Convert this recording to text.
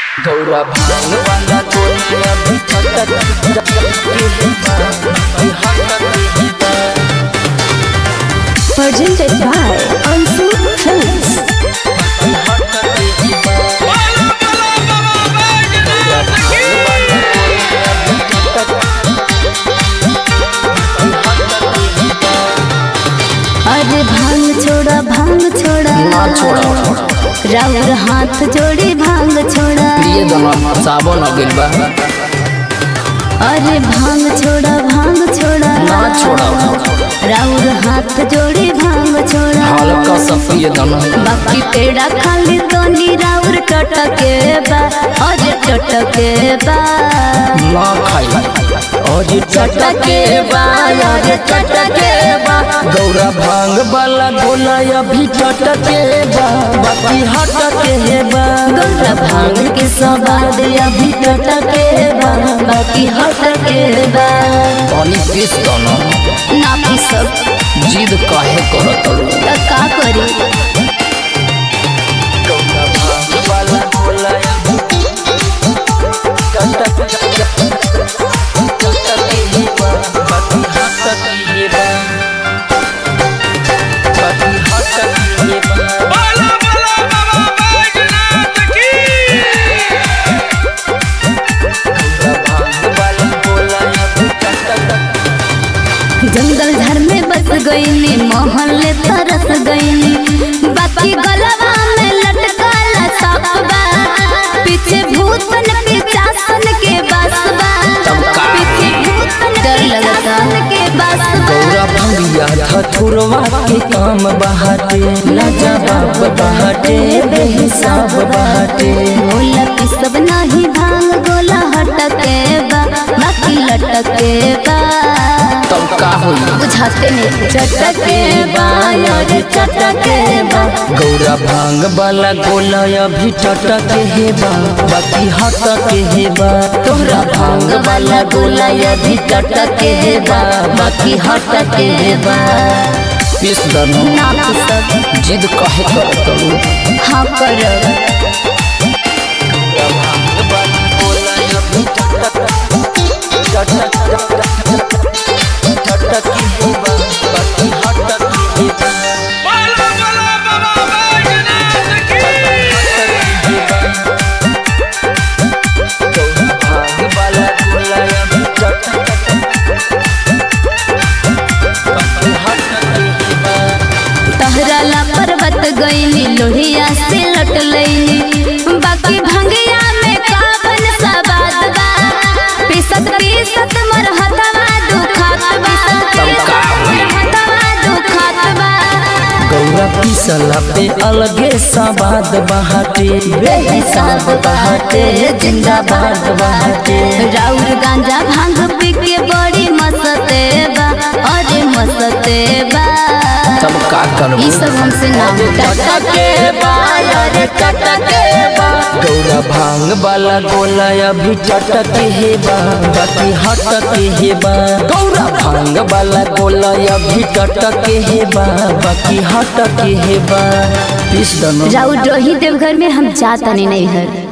गौरा भांग वाला गोलिया भी छटक Presented by Ansu Films. अरे भांग छोड़ा भांग छोड़ा ना छोड़ा राउर हाथ जोड़ी भांग छोड़ा प्रिय दमा सावन आ गइल बा अरे भांग छोड़ा भांग छोड़ा ना छोड़ा राउर हाथ जोड़ी भांग छोड़ा हल्का सा प्रिय दमा बाकी पेड़ा खाली तो राउर टटके बा अरे टटके बा ना खाई और टटके बा अरे टटके बा गौरा भांग वाला गोला अभी टटके बा बाकी हटके बा गौरा भांग के स्वाद अभी टटके बा बाकी हटके बा पानी पीस दना ना पी सब जिद काहे करत लो त का करी गौरा भांग वाला गोला अभी टटके टटके बा बाकी हटके बा बाकी हटके बा बाला बाला बाबा बैजनाथ की जंगल घर में बस गईनी मोहल्ले तरस गईनी बाकी गलवा में लटकाला सांप बा पीछे भूत बन के चासन के बस बा पीछे भूत बन डर लगता के बस बा गौरा भंगिया धथुरवा के काम बहाटे लाजवाब बहाटे बेहिसाब बहाटे गोला पी सब नाही भांग गोला हटके बा बाकी लटके बा तब का होई बुझाते नहीं चटके बा यार चटके बा गौरा भांग वाला गोला अभी टटके हे बा बाकी हटके हे बा तोहरा भांग वाला गोला अभी टटके हे बा बाकी हटके हे बा पीस दनो ना पुसब जिद काहे करत लो हाँ करब बाला बाला बाबा बैजनाथ की तहरा ला पर्वत गईनी लोहिया से लट लईनी बाकी भंगिया में काबन सा बात बा पीसत पीसत मर हथवा दुखात बा हथवा दुखात बा गौरा पिसला पे अलगे सवाद बहाटे बेहिसाब बहाटे जिंदाबाद बहाटे राउर गांजा भांग पी के बड़ी मसते बा अरे मसते बा तब का करबो ई सब हमसे ना टटके बा अरे टटके बा गौरा भांग वाला गोला अभी टटके हे बा बाकी हटके हे बा गौरा भांग वाला गोला अभी टटके हे बा बाकी हटके हे बा पीस दनो राउर रही देवघर में हम जाता नहीं नहीं हर